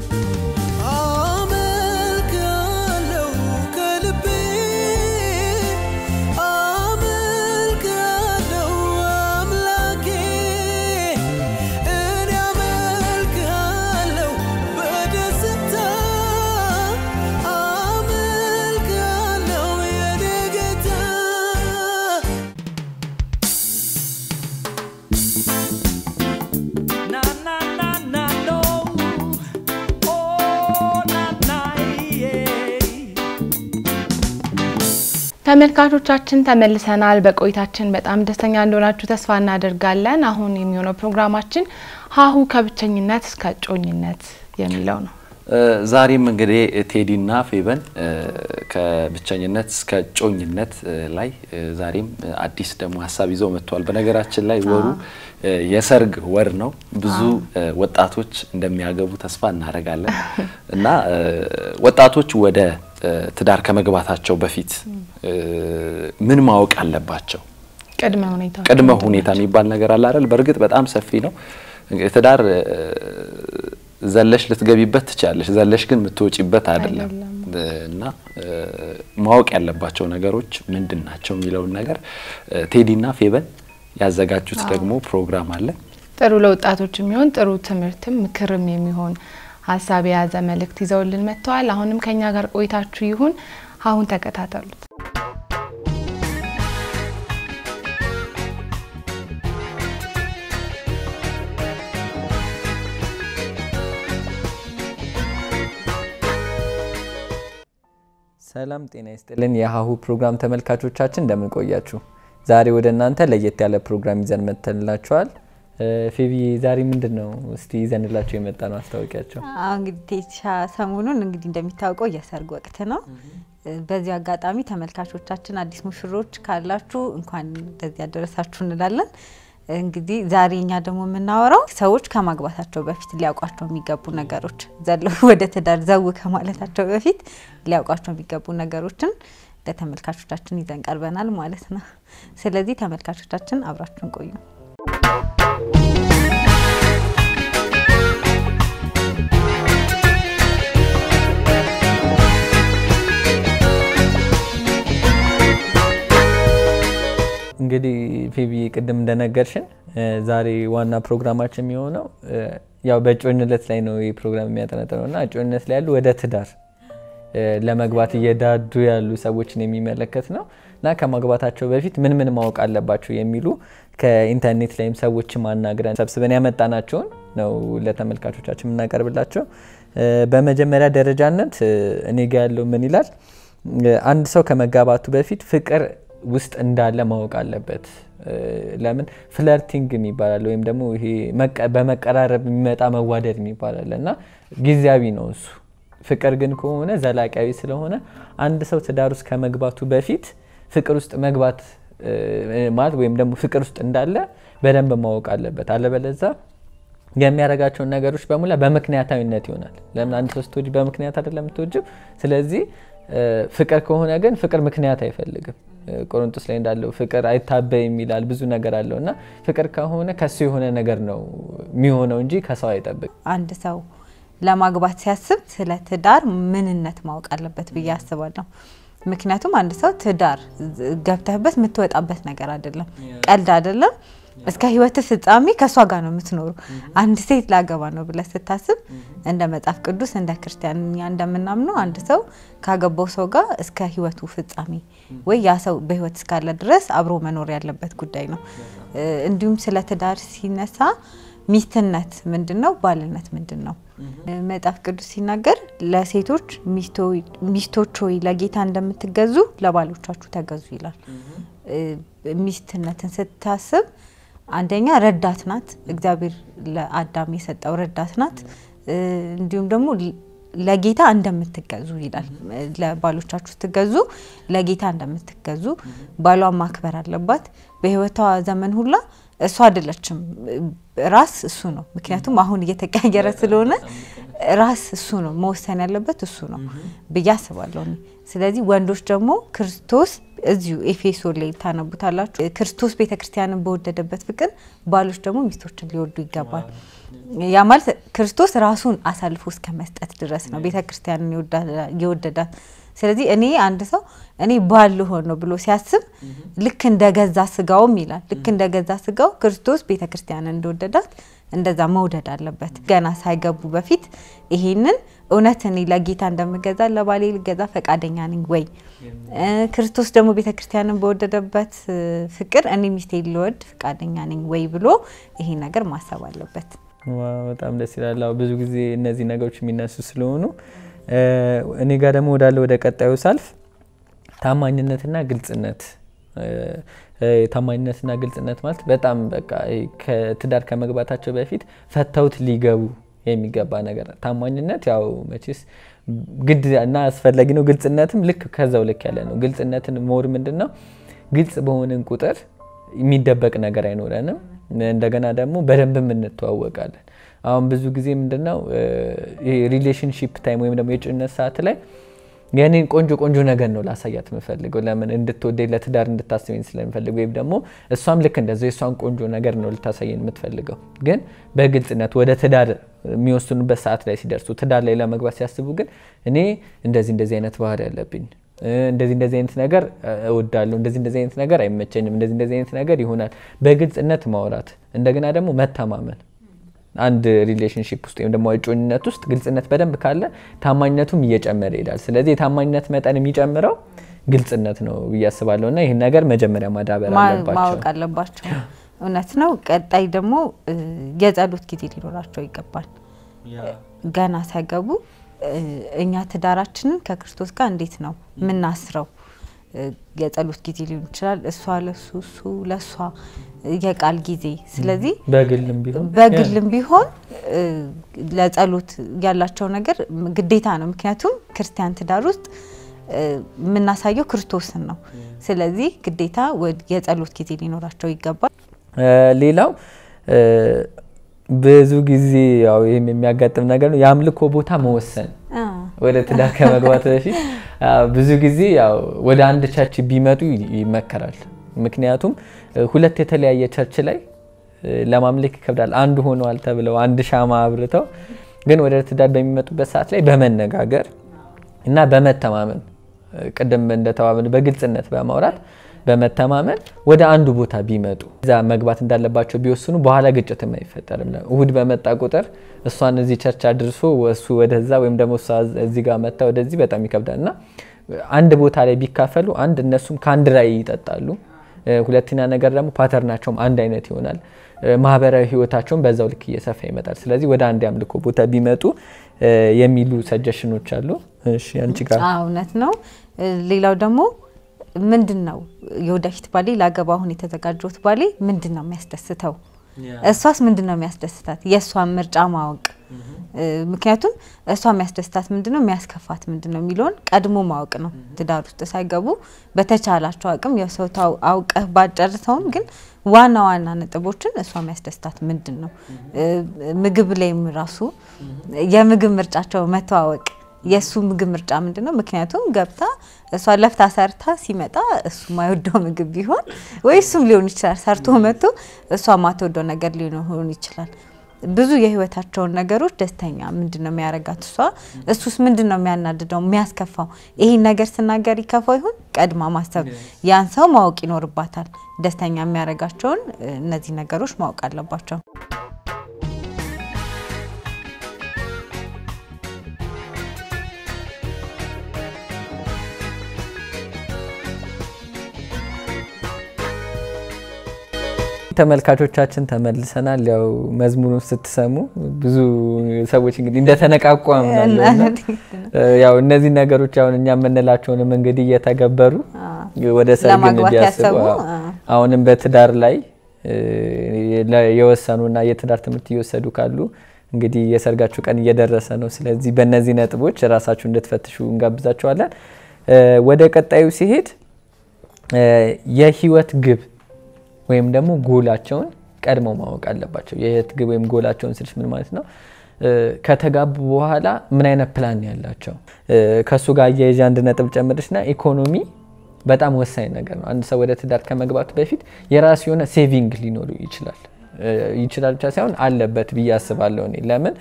አመልካለሁ ከልቤ አመልካለሁ አምላኬ እኔ አመልካለሁ በደስታ አመልካለሁ የኔ ጌታ Na na na na no. Oh na na yeah. ተመልካቾቻችን ተመልሰናል። በቆይታችን በጣም ደስተኛ እንደሆናችሁ ተስፋ እናደርጋለን። አሁን የሚሆነው ፕሮግራማችን ሀሁ ከብቸኝነት እስከ እጮኝነት የሚለው ነው። ዛሬም እንግዲህ ቴዲና ፌበን ከብቸኝነት እስከ እጮኝነት ላይ ዛሬም አዲስ ደግሞ ሀሳብ ይዘው መጥተዋል። በነገራችን ላይ ወሩ የሰርግ ወር ነው። ብዙ ወጣቶች እንደሚያገቡ ተስፋ እናደርጋለን እና ወጣቶች ወደ ትዳር ከመግባታቸው በፊት ምን ማወቅ አለባቸው? ቅድመ ሁኔታ ቅድመ ሁኔታ የሚባል ነገር አለ አይደል? በእርግጥ በጣም ሰፊ ነው። ትዳር ዘለሽ ልትገቢበት ትችላለሽ፣ ዘለሽ ግን የምትወጪበት አይደለም እና ማወቅ ያለባቸው ነገሮች ምንድን ናቸው የሚለውን ነገር ቴዲና ፌበን ያዘጋጁት ደግሞ ፕሮግራም አለ። ጥሩ ለወጣቶች የሚሆን ጥሩ ትምህርትም ምክርም የሚሆን ሀሳብ የያዘ መልእክት ይዘውልን መጥተዋል። አሁንም ከኛ ጋር ቆይታችሁ ይሁን። አሁን ተከታተሉት። ሰላም ጤና ይስጥልን። የሀሁ ፕሮግራም ተመልካቾቻችን እንደምን ቆያችሁ? ዛሬ ወደ እናንተ ለየት ያለ ፕሮግራም ይዘን መጥተንላችኋል። ፌቢ ዛሬ ምንድን ነው እስቲ ይዘንላቸው የመጣ ነው አስታወቂያቸው? አዎ እንግዲህ ቴቻ ሰሞኑን እንግዲህ እንደሚታወቀው የሰርግ ወቅት ነው። በዚህ አጋጣሚ ተመልካቾቻችን አዲስ ሙሽሮች ካላችሁ እንኳን እንደዚህ ያደረሳችሁ እንላለን። እንግዲህ ዛሬ እኛ ደግሞ የምናወራው ሰዎች ከማግባታቸው በፊት ሊያውቋቸው የሚገቡ ነገሮች ዘለው ወደ ትዳር ዘው ከማለታቸው በፊት ሊያውቋቸው የሚገቡ ነገሮችን ለተመልካቾቻችን ይዘን ቀርበናል ማለት ነው። ስለዚህ ተመልካቾቻችን አብራችሁን ቆዩ። እንግዲህ ፌቢ ቅድም እንደነገርሽን ዛሬ ዋና ፕሮግራማችን የሚሆነው ያው በእጮኝነት ላይ ነው ይህ ፕሮግራም የሚያጠነጥነው እና እጮኝነት ላይ ያሉ ወደ ትዳር ለመግባት እየዳዱ ያሉ ሰዎችን የሚመለከት ነው እና ከማግባታቸው በፊት ምን ምን ማወቅ አለባቸው የሚሉ ከኢንተርኔት ላይም ሰዎችም አናግረን ሰብስበን ያመጣናቸውን ነው ለተመልካቾቻችን የምናቀርብላቸው። በመጀመሪያ ደረጃነት እኔ ጋ ያለው ምን ይላል? አንድ ሰው ከመጋባቱ በፊት ፍቅር ውስጥ እንዳለ ማወቅ አለበት። ለምን ፍለርቲንግ የሚባላል ወይም ደግሞ ይሄ በመቀራረብ የሚመጣ መዋደድ የሚባላል እና ጊዜያዊ ነው እሱ። ፍቅር ግን ከሆነ ዘላቂያዊ ስለሆነ አንድ ሰው ትዳር ውስጥ ከመግባቱ በፊት ፍቅር ውስጥ መግባት ማለት ወይም ደግሞ ፍቅር ውስጥ እንዳለ በደንብ ማወቅ አለበት። አለበለዛ የሚያደርጋቸውን ነገሮች በሙላ በምክንያታዊነት ይሆናል። ለምን አንድ ሰው ስትወጂ በምክንያት አይደለም የምትወጂው። ስለዚህ ፍቅር ከሆነ ግን ፍቅር ምክንያት አይፈልግም። ቆሮንቶስ ላይ እንዳለው ፍቅር አይታበይም ይላል። ብዙ ነገር አለው እና ፍቅር ከሆነ ከሱ የሆነ ነገር ነው የሚሆነው እንጂ ከሰው አይጠብቅ። አንድ ሰው ለማግባት ሲያስብ ስለ ትዳር ምንነት ማወቅ አለበት ብዬ አስባለሁ። ምክንያቱም አንድ ሰው ትዳር ገብተህበት የምትወጣበት ነገር አይደለም፣ ቀልድ አይደለም። እስከ ህይወት ፍጻሜ ከእሷ ጋር ነው የምትኖሩ። አንድ ሴት ላገባ ነው ብለህ ስታስብ እንደ መጽሐፍ ቅዱስ እንደ ክርስቲያን እኛ እንደምናምነው አንድ ሰው ካገባው ሰው ጋር እስከ ህይወቱ ፍጻሜ ወይ ያ ሰው በህይወት እስካለ ድረስ አብሮ መኖር ያለበት ጉዳይ ነው። እንዲሁም ስለ ትዳር ሲነሳ ሚስትነት ምንድን ነው? ባልነት ምንድን ነው? መጽሐፍ ቅዱስ ሲናገር ለሴቶች ሚስቶች ሆይ ለጌታ እንደምትገዙ ለባሎቻችሁ ተገዙ ይላል። ሚስትነትን ስታስብ አንደኛ ረዳት ናት። እግዚአብሔር ለአዳም የሰጠው ረዳት ናት። እንዲሁም ደግሞ ለጌታ እንደምትገዙ ይላል። ለባሎቻችሁ ስትገዙ ለጌታ እንደምትገዙ ባሏን ማክበር አለባት። በህይወቷ ዘመን ሁላ እሱ አይደለችም፣ ራስ እሱ ነው። ምክንያቱም አሁን እየተቀያየረ ስለሆነ ራስ እሱ ነው መወሰን ያለበት እሱ ነው ብዬ አስባለሁ። ስለዚህ ወንዶች ደግሞ ክርስቶስ እዚሁ ኤፌሶን ላይ ታነቡታላችሁ። ክርስቶስ ቤተ ክርስቲያንን በወደደበት ፍቅር ባሎች ደግሞ ሚስቶችን ሊወዱ ይገባል። ያ ማለት ክርስቶስ ራሱን አሳልፎ እስከ መስጠት ድረስ ነው ቤተ ክርስቲያንን የወደዳት። ስለዚህ እኔ አንድ ሰው እኔ ባል ልሆን ነው ብሎ ሲያስብ ልክ እንደ ገዛ ስጋውም ይላል ልክ እንደ ገዛ ስጋው ክርስቶስ ቤተ ክርስቲያንን እንደወደዳት እንደዛ መውደድ አለበት። ገና ሳይገቡ በፊት ይሄንን እውነት እኔ ለጌታ እንደምገዛ ለባሌ ልገዛ ፈቃደኛ ነኝ ወይ? ክርስቶስ ደግሞ ቤተ ክርስቲያንን በወደደበት ፍቅር እኔ ሚስቴ ልወድ ፈቃደኛ ነኝ ወይ ብሎ ይሄን ነገር ማሰብ አለበት። በጣም ደስ ይላል። አዎ ብዙ ጊዜ እነዚህ ነገሮች የሚነሱ ስለሆኑ እኔ ጋር ደግሞ ወዳለ ወደ ቀጣዩ ሳልፍ ታማኝነትና ግልጽነት ታማኝነትና ግልጽነት ማለት በጣም በቃ ከትዳር ከመግባታቸው በፊት ፈተውት ሊገቡ የሚገባ ነገር ታማኝነት ያው መቼስ ግድ እና አስፈላጊ ነው። ግልጽነትም ልክ ከዛው ልክ ያለ ነው። ግልጽነትን ሞር ምንድን ነው ግልጽ በሆንን ቁጥር የሚደበቅ ነገር አይኖረንም። እንደገና ደግሞ በደንብም እንተዋወቃለን። አሁን ብዙ ጊዜ ምንድነው ሪሌሽንሺፕ ታይም ወይም ደግሞ የጭነት ሰዓት ላይ የኔን ቆንጆ ቆንጆ ነገር ነው ላሳያት የምፈልገው። ለምን እንድትወደኝ ለትዳር እንድታስበኝ ስለምፈልግ፣ ወይም ደግሞ እሷም ልክ እንደዚ የእሷን ቆንጆ ነገር ነው ልታሳየኝ የምትፈልገው። ግን በግልጽነት ወደ ትዳር የሚወስኑበት ሰዓት ላይ ሲደርሱ ትዳር ላይ ለመግባት ሲያስቡ ግን እኔ እንደዚህ እንደዚህ አይነት ባህሪ ያለብኝ እንደዚህ እንደዚህ አይነት ነገር እወዳለሁ፣ እንደዚህ እንደዚህ አይነት ነገር አይመቸኝም፣ እንደዚህ እንደዚህ አይነት ነገር ይሆናል። በግልጽነት ማውራት እንደገና ደግሞ መተማመን አንድ ሪሌሽንሽፕ ውስጥ ወይም ደግሞ እጮኝነት ውስጥ ግልጽነት በደንብ ካለ ታማኝነቱም እየጨመረ ይሄዳል። ስለዚህ የታማኝነት መጠን የሚጨምረው ግልጽነት ነው ብዬ አስባለሁ እና ይህን ነገር መጀመሪያ ማዳበር አለባቸው ማወቅ አለባቸው። እውነት ነው። ቀጣይ ደግሞ የጸሎት ጊዜ ሊኖራቸው ይገባል። ገና ሳይገቡ እኛ ትዳራችንን ከክርስቶስ ጋር እንዴት ነው የምናስረው? የጸሎት ጊዜ ሊሆን ይችላል። እሷ ለሱ እሱ ለእሷ የቃል ጊዜ። ስለዚህ በግልም ቢሆን በግልም ቢሆን ለጸሎት ያላቸው ነገር ግዴታ ነው። ምክንያቱም ክርስቲያን ትዳር ውስጥ የምናሳየው ክርስቶስን ነው። ስለዚህ ግዴታ የጸሎት ጊዜ ሊኖራቸው ይገባል። ሌላው ብዙ ጊዜ ያው ይህም የሚያጋጥም ነገር ነው፣ የአምልኮ ቦታ መወሰን ወደ ትዳር ከመግባት በፊት ብዙ ጊዜ ያው ወደ አንድ ቸርች ቢመጡ ይመከራል። ምክንያቱም ሁለት የተለያየ ቸርች ላይ ለማምለክ ይከብዳል። አንዱ ሆነዋል ተብለው አንድ ሻማ አብርተው ግን ወደ ትዳር በሚመጡበት ሰዓት ላይ በመነጋገር እና በመተማመን ቅድም እንደተባብን በግልጽነት በማውራት በመተማመን ወደ አንዱ ቦታ ቢመጡ እዛ መግባት እንዳለባቸው ቢወስኑ በኋላ ግጭትም አይፈጠርም። እሁድ በመጣ ቁጥር እሷን እዚህ ቸርች አድርሶ እሱ ወደዛ ወይም ደግሞ እሷ እዚህ ጋር መታ ወደዚህ በጣም ይከብዳል እና አንድ ቦታ ላይ ቢካፈሉ አንድ እነሱም ከአንድ ላይ ይጠጣሉ። ሁለተኛ ነገር ደግሞ ፓተርናቸውም አንድ አይነት ይሆናል። ማህበራዊ ህይወታቸውን በዛው ልክ እየሰፋ ይመጣል። ስለዚህ ወደ አንድ የአምልኮ ቦታ ቢመጡ የሚሉ ሰጀሽኖች አሉ። እሺ አንቺ ጋር እውነት ነው። ሌላው ደግሞ ምንድን ነው የወደፊት ባሌ ላገባ አሁን የተዘጋጀሁት ባሌ ምንድን ነው የሚያስደስተው? እሷስ ምንድን ነው የሚያስደስታት? የእሷን ምርጫ ማወቅ ምክንያቱም እሷ የሚያስደስታት ምንድን ነው የሚያስከፋት ምንድን ነው የሚለውን ቀድሞ ማወቅ ነው። ትዳር ውስጥ ሳይገቡ በተቻላቸው አቅም የሰው አውቀህ ባጨርሰውም ግን ዋና ዋና ነጥቦችን እሷ የሚያስደስታት ምንድን ነው። ምግብ ላይም ራሱ የምግብ ምርጫቸው መተዋወቅ የእሱ ምግብ ምርጫ ምንድን ነው? ምክንያቱም ገብታ እሷ ለፍታ ሰርታ ሲመጣ እሱ ማይወደው ምግብ ቢሆን ወይ እሱም ሊሆን ይችላል ሰርቶ መጥቶ እሷ ማትወደው ነገር ሊሆን ይችላል። ብዙ የህይወታቸውን ነገሮች ደስተኛ ምንድን ነው የሚያረጋት እሷ እሱስ ምንድን ነው የሚያናድደው የሚያስከፋው? ይሄን ነገር ስናገር ይከፋው ይሆን? ቀድማ ማሰብ ያን ሰው ማወቅ ይኖርባታል። ደስተኛ የሚያረጋቸውን እነዚህ ነገሮች ማወቅ አለባቸው። ተመልካቾቻችን ተመልሰናል። ያው መዝሙሩን ስትሰሙ ብዙ ሰዎች እንግዲህ እንደተነቃቁ አምናለሁ። ያው እነዚህ ነገሮች አሁን እኛ የምንላቸውንም እንግዲህ እየተገበሩ ወደ ሰርግ ለማግባት እንዲያስቡ ያሰቡ፣ አሁንም በትዳር ላይ የወሰኑና የትዳር ትምህርት እየወሰዱ ካሉ እንግዲህ የሰርጋችሁ ቀን እየደረሰ ነው። ስለዚህ በእነዚህ ነጥቦች ራሳችሁ እንድትፈትሹ እንጋብዛችኋለን። ወደ ቀጣዩ ሲሄድ የህይወት ግብ ወይም ደግሞ ጎላቸውን ቀድመው ማወቅ አለባቸው። የህይወት ግብ ወይም ጎላቸውን ስልሽ ምን ማለት ነው? ከተጋቡ በኋላ ምን አይነት ፕላን ያላቸው ከእሱ ጋር አያይዤ አንድ ነጥብ ጨምርሽና ኢኮኖሚ በጣም ወሳኝ ነገር ነው። አንድ ሰው ወደ ትዳር ከመግባቱ በፊት የራሱ የሆነ ሴቪንግ ሊኖሩ ይችላል። እ፣ ይችላል ብቻ ሳይሆን አለበት ብዬ አስባለሁ እኔ ለምን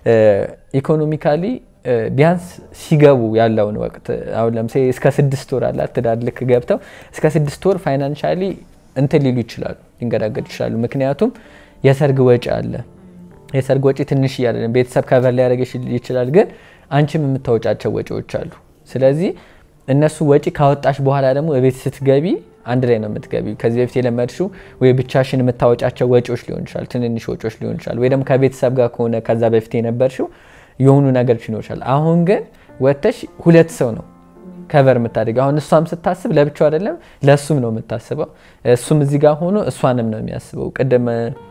ኢኮኖሚካሊ ቢያንስ ሲገቡ ያለውን ወቅት አሁን ለምሳሌ እስከ ስድስት ወር አላት ትዳር ልክ ገብተው እስከ ስድስት ወር ፋይናንሻሊ እንትን ሊሉ ይችላሉ፣ ሊንገዳገዱ ይችላሉ። ምክንያቱም የሰርግ ወጪ አለ። የሰርግ ወጪ ትንሽ እያለ ነው። ቤተሰብ ከቨር ሊያደርግ ይችላል፣ ግን አንቺም የምታወጫቸው ወጪዎች አሉ። ስለዚህ እነሱ ወጪ ካወጣሽ በኋላ ደግሞ ቤት ስትገቢ አንድ ላይ ነው የምትገቢው። ከዚህ በፊት የለመድሽው ወይ ብቻሽን የምታወጫቸው ወጪዎች ሊሆን ይችላል፣ ትንንሽ ወጪዎች ሊሆን ይችላል፣ ወይ ደግሞ ከቤተሰብ ጋር ከሆነ ከዛ በፊት የነበርሽው የሆኑ ነገሮች ይኖር ይችላል። አሁን ግን ወጥተሽ ሁለት ሰው ነው ከቨር የምታደርገው። አሁን እሷም ስታስብ ለብቻው አይደለም ለእሱም ነው የምታስበው። እሱም እዚህ ጋር ሆኖ እሷንም ነው የሚያስበው። ቅድም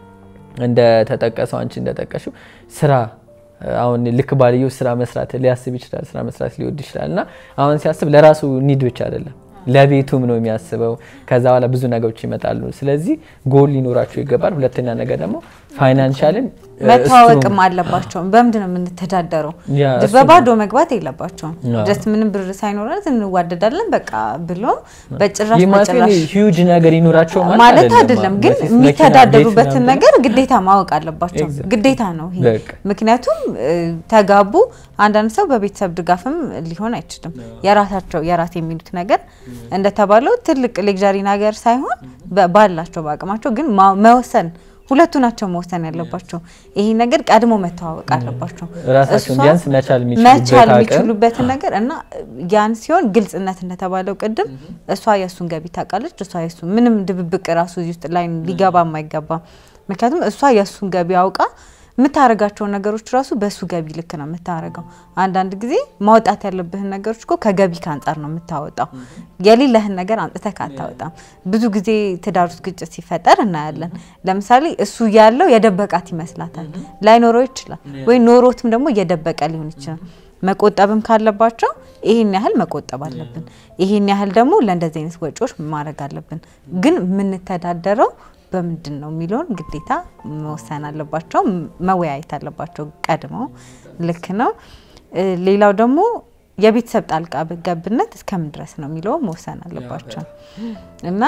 እንደተጠቀሰው አንቺ እንደጠቀሽው ስራ አሁን ልክ ባልየው ስራ መስራት ሊያስብ ይችላል፣ ስራ መስራት ሊወድ ይችላል። እና አሁን ሲያስብ ለራሱ ኒድ ብቻ አይደለም ለቤቱም ነው የሚያስበው። ከዛ በኋላ ብዙ ነገሮች ይመጣሉ። ስለዚህ ጎል ሊኖራቸው ይገባል። ሁለተኛ ነገር ደግሞ ፋይናንሻልን መተዋወቅም አለባቸውም። በምንድን ነው የምንተዳደረው? ያ፣ እሱ በባዶ መግባት የለባቸውም። አዎ። ጀስት ምንም ብር ሳይኖረን እንዋደዳለን በቃ ብሎ በጭራሽ ይህ ማለት በጭራሽ ሂውጅ ነገር ይኖራቸው ማለት አይደለም፣ ግን መቼስ መኪና፣ የሚተዳደሩበትን ቤት ምናምን ነገር ግዴታ ማወቅ አለባቸው። Exactly. ግዴታ ነው ይሄ። በቃ። ምክንያቱም እ፣ ተጋቡ። አንዳንድ ሰው በቤተሰብ ድጋፍም ሊሆን አይችልም። የራሳቸው የራስ የሚሉት ነገር እንደተባለው ትልቅ ሌግዣሪ ነገር ሳይሆን በ- ባላቸው በአቅማቸው ግን ማ- መወሰን ሁለቱ ናቸው መወሰን ያለባቸው። ይሄ ነገር ቀድሞ መተዋወቅ አለባቸው። ራሳቸውን እሷ ቢያንስ መቻል የሚችሉበት መቻል አቅም የሚችሉበትን ነገር እና ያን ሲሆን ግልጽነት እንደተባለው ቅድም እሷ የእሱን ገቢ ታውቃለች፣ እሷ የሱ ምንም ድብብቅ ራሱ እዚህ ውስጥ ላይ ሊገባም አይገባም። ምክንያቱም እሷ የእሱን ገቢ አውቃ የምታደርጋቸውን ነገሮች ራሱ በእሱ ገቢ ልክ ነው የምታደርገው። አንዳንድ ጊዜ ማውጣት ያለብህን ነገሮች እኮ ከገቢ ከአንጻር ነው የምታወጣው። የሌለህን ነገር አምጥተህ አታወጣም። ብዙ ጊዜ ትዳር ውስጥ ግጭት ሲፈጠር እናያለን። ለምሳሌ እሱ ያለው የደበቃት ይመስላታል። ላይኖረው ይችላል ወይ ኖሮትም ደግሞ እየደበቀ ሊሆን ይችላል። መቆጠብም ካለባቸው ይህን ያህል መቆጠብ አለብን፣ ይህን ያህል ደግሞ ለእንደዚህ አይነት ወጪዎች ማድረግ አለብን። ግን የምንተዳደረው በምንድን ነው የሚለውን ግዴታ መወሰን አለባቸው፣ መወያየት አለባቸው ቀድመው። ልክ ነው። እ፣ ሌላው ደግሞ የቤተሰብ ጣልቃ ገብነት እስከምን ድረስ ነው የሚለው መወሰን አለባቸው እና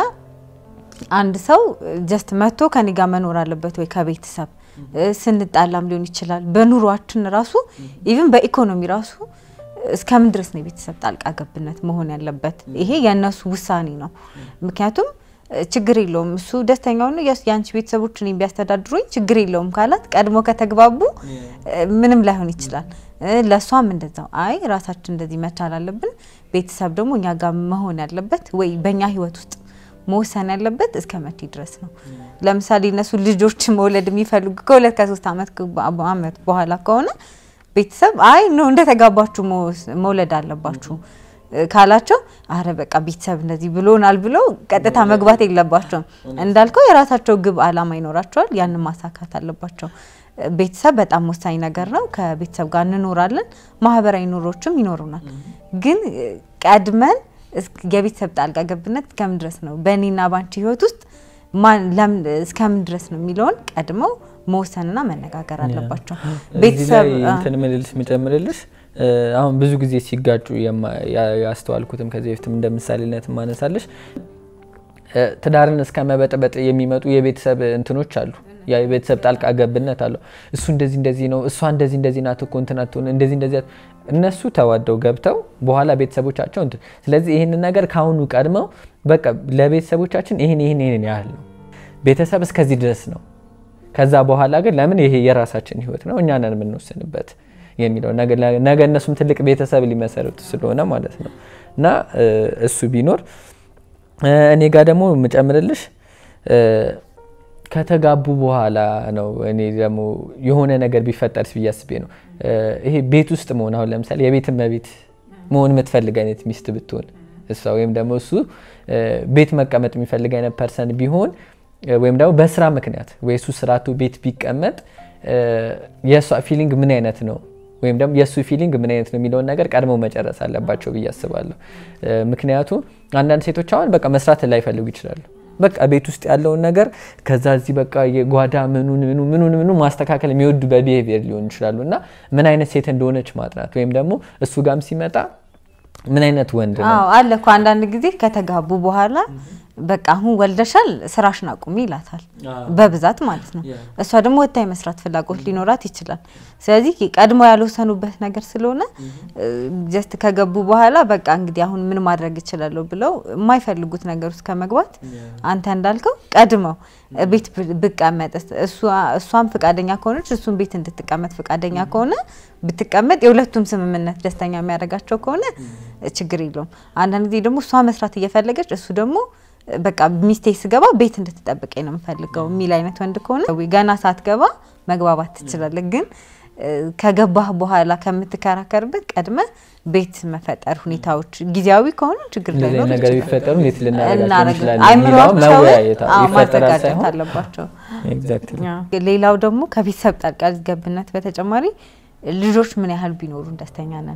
አንድ ሰው ጀስት መጥቶ ከኔ ጋር መኖር አለበት ወይ ከቤተሰብ እ፣ ስንጣላም ሊሆን ይችላል። በኑሯችን ራሱ ኢቭን በኢኮኖሚ ራሱ እስከምን ድረስ ነው የቤተሰብ ጣልቃ ገብነት መሆን ያለበት? ይሄ የእነሱ ውሳኔ ነው። ምክንያቱም እ፣ ችግር የለውም እሱ ደስተኛ ሆኖ የስ- የአንቺ ቤተሰቦች እኔን ቢያስተዳድሩኝ ችግር የለውም ካላት ቀድሞ ከተግባቡ እ፣ ምንም ላይሆን ይችላል። እ፣ ለእሷም እንደዛው አይ ራሳችን እንደዚህ መቻል አለብን፣ ቤተሰብ ደግሞ እኛ ጋር መሆን ያለበት ወይ በእኛ ህይወት ውስጥ መወሰን ያለበት እስከ መቼ ድረስ ነው? ለምሳሌ እነሱ ልጆች መውለድ የሚፈልጉ ከሁለት ከሶስት አመት ከ- አመት በኋላ ከሆነ ቤተሰብ አይ ነው እንደተጋባችሁ መወስ- መውለድ አለባችሁ እ፣ ካላቸው አረ በቃ ቤተሰብ እንደዚህ ብሎናል ብለው ቀጥታ መግባት የለባቸውም። እንዳልከው የራሳቸው ግብ አላማ ይኖራቸዋል። ያንን ማሳካት አለባቸው። እ፣ ቤተሰብ በጣም ወሳኝ ነገር ነው። ከቤተሰብ ጋር እንኖራለን፣ ማህበራዊ ኑሮችም ይኖሩናል። ግን እ፣ ቀድመን እስክ- የቤተሰብ ጣልቃ ገብነት እስከምን ድረስ ነው በእኔና ባንቺ ህይወት ውስጥ ማን ለምን እስከምን ድረስ ነው የሚለውን ቀድመው መወሰንና መነጋገር አለባቸው። እዚህ ቤተሰብ ላይ አ- እንትን ምልልስ የምጨምርልሽ እ፣ አሁን ብዙ ጊዜ ሲጋጩ የማ- ያ- ያስተዋልኩትም ከዚህ በፊትም እንደ ምሳሌነት ማነሳለሽ እ፣ ትዳርን እስከ መበጥበጥ የሚመጡ የቤተሰብ እንትኖች አሉ። ያ የቤተሰብ ጣልቃ ገብነት አለው። እሱ እንደዚህ እንደዚህ ነው፣ እሷ እንደዚህ እንደዚህ ናት እኮ እንትን አትሆን እንደዚህ እንደዚህ አት- እነሱ ተዋደው ገብተው በኋላ ቤተሰቦቻቸው እንትን ስለዚህ ይህንን ነገር ከአሁኑ ቀድመው በቃ ለቤተሰቦቻችን ይህን ይህን ይህን ያህል ነው ቤተሰብ እስከዚህ ድረስ ነው ከዛ በኋላ ግን ለምን ይሄ የራሳችን ህይወት ነው እኛ ነን የምንወስንበት የሚለው ነገ ነገ እነሱም ትልቅ ቤተሰብ ሊመሰርቱ ስለሆነ ማለት ነው እና እ፣ እሱ ቢኖር እ፣ እኔ ጋር ደግሞ የምጨምርልሽ እ፣ ከተጋቡ በኋላ ነው እኔ ደግሞ የሆነ ነገር ቢፈጠር ብዬ አስቤ ነው እ፣ ይሄ ቤት ውስጥ መሆን አሁን ለምሳሌ የቤት እመቤት መሆን የምትፈልግ አይነት ሚስት ብትሆን እሷ ወይም ደግሞ እሱ እ፣ ቤት መቀመጥ የሚፈልግ አይነት ፐርሰን ቢሆን እ፣ ወይም ደግሞ በስራ ምክንያት ወይ እሱ ስራቱ ቤት ቢቀመጥ እ፣ የእሷ ፊሊንግ ምን አይነት ነው ወይም ደግሞ የእሱ ፊሊንግ ምን አይነት ነው የሚለውን ነገር ቀድመው መጨረስ አለባቸው ብዬ አስባለሁ። እ፣ ምክንያቱም አንዳንድ ሴቶች አሁን በቃ መስራት ላይፈልጉ ይችላሉ። በቃ ቤት ውስጥ ያለውን ነገር ከዛ እዚህ በቃ የጓዳ ምኑን ምኑ ምኑን ምኑ ማስተካከል የሚወዱ በቢሄቪየር ሊሆኑ ይችላሉ እና ምን አይነት ሴት እንደሆነች ማጥናት ወይም ደግሞ እሱ ጋም ሲመጣ ምን አይነት ወንድ ነው አዎ አለ እኮ አንዳንድ ጊዜ ከተጋቡ በኋላ በቃ አሁን ወልደሻል ስራሽን አቁሚ ይላታል፣ በብዛት ማለት ነው። እሷ ደግሞ ወጥታ የመስራት ፍላጎት ሊኖራት ይችላል። ስለዚህ ቀድሞ ያልወሰኑበት ነገር ስለሆነ ጀስት ከገቡ በኋላ በቃ እንግዲህ አሁን ምን ማድረግ እችላለሁ ብለው የማይፈልጉት ነገር ውስጥ ከመግባት አንተ እንዳልከው ቀድመው ቤት ብ- ብቀመጥ እሷ- እሷም ፍቃደኛ ከሆነች እሱም ቤት እንድትቀመጥ ፍቃደኛ ከሆነ ብትቀመጥ የሁለቱም ስምምነት ደስተኛ የሚያደርጋቸው ከሆነ ችግር የለውም። አንዳንድ ጊዜ ደግሞ እሷ መስራት እየፈለገች እሱ ደግሞ በቃ ሚስቴ ስገባ ቤት እንድትጠብቀኝ ነው የምፈልገው የሚል አይነት ወንድ ከሆነ ገና ሳትገባ መግባባት ትችላለህ። ግን እ፣ ከገባህ በኋላ ከምትከራከርበት ቀድመ ቤት መፈጠር ሁኔታዎች ጊዜያዊ ከሆኑ ችግር እንደዚህ ላይኖር አይነት ነገር ይችላል። ቢፈጠሩ እንዴት ልናደርጋቸው እናደርግ- እንችላለን የሚለውን አይምሯቸውን መወያየት አዎ፣ ይፈጠራል ማዘጋጀት ሳይሆን አለባቸው። ኤግዛክትሊ ሌላው ደግሞ ከቤተሰብ ጣልቃ ገብነት በተጨማሪ ልጆች ምን ያህል ቢኖሩን ደስተኛ ነን?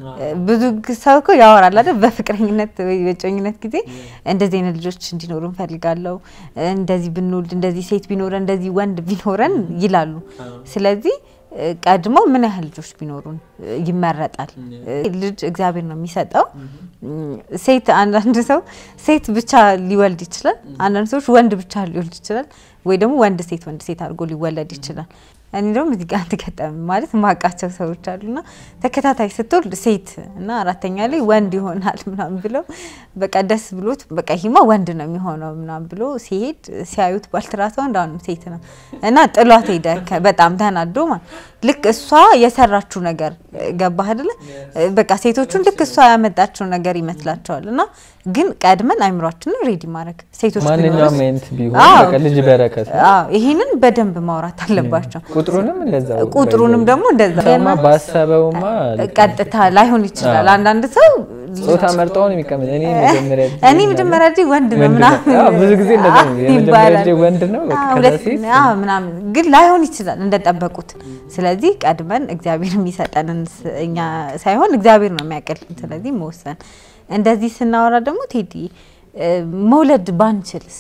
ብዙ ግ- ሰው እኮ ያወራል አይደል? በፍቅረኝነት ወይ በጮኝነት ጊዜ እንደዚህ አይነት ልጆች እንዲኖሩ እንፈልጋለሁ፣ እንደዚህ ብንወልድ፣ እንደዚህ ሴት ቢኖረን፣ እንደዚህ ወንድ ቢኖረን ይላሉ። ስለዚህ እ፣ ቀድሞ ምን ያህል ልጆች ቢኖሩን እ፣ ይመረጣል። እ፣ ልጅ እግዚአብሔር ነው የሚሰጠው። እም፣ ሴት አንዳንድ ሰው ሴት ብቻ ሊወልድ ይችላል። አንዳንድ ሰዎች ወንድ ብቻ ሊወልድ ይችላል። ወይ ደግሞ ወንድ ሴት ወንድ ሴት አድርጎ ሊወለድ ይችላል። እኔ ደግሞ እዚህ ጋር ተገጠም ማለት ማውቃቸው ሰዎች አሉና ተከታታይ ስትወልድ ሴት እና አራተኛ ላይ ወንድ ይሆናል ምናምን ብለው በቃ ደስ ብሎት በቃ ይሄማ ወንድ ነው የሚሆነው ምናምን ብሎ ሲሄድ ሲያዩት ባልትራሳውንድ አሁንም ሴት ነው እና ጥሏት ሄደ። ከ- በጣም ተናዶ ማለት ልክ እሷ የሰራችው ነገር ገባህ አይደለ? በቃ ሴቶቹን ልክ እሷ ያመጣችው ነገር ይመስላቸዋል እና ግን ቀድመን አይምሯችንን ሬዲ ማድረግ ሴቶች ማንኛውም ቢኖሩስ? አይነት ቢሆን አዎ። በቃ ልጅ በረከት ነው። አዎ ይሄንን በደንብ ማውራት አለባቸው። ቁጥሩንም እንደዛው ቁጥሩንም ደግሞ እንደዛ ሰውማ ባሰበውማ ቀጥታ ላይሆን ይችላል። አንዳንድ ሰው ጾታ መርጠው ነው የሚቀመጥ። እኔ መጀመሪያ ልጅ እኔ መጀመሪያ ልጅ ወንድ ነው ወንድ ነው። ምናምን አዎ፣ ብዙ ጊዜ እንደዛ ነው። አዎ የመጀመሪያ ይባላል። ልጅ ወንድ ነው፣ በቃ አዎ፣ ከዛ ሁለት- ሴት። አዎ ምናምን ግን ላይሆን ይችላል እንደጠበቁት። ስለዚህ ቀድመን እግዚአብሔር የሚሰጠንን ስ- እኛ ሳይሆን እግዚአብሔር ነው የሚያቀልን። ስለዚህ መወሰን እንደዚህ ስናወራ ደግሞ ቴዲ እ፣ መውለድ ባንችልስ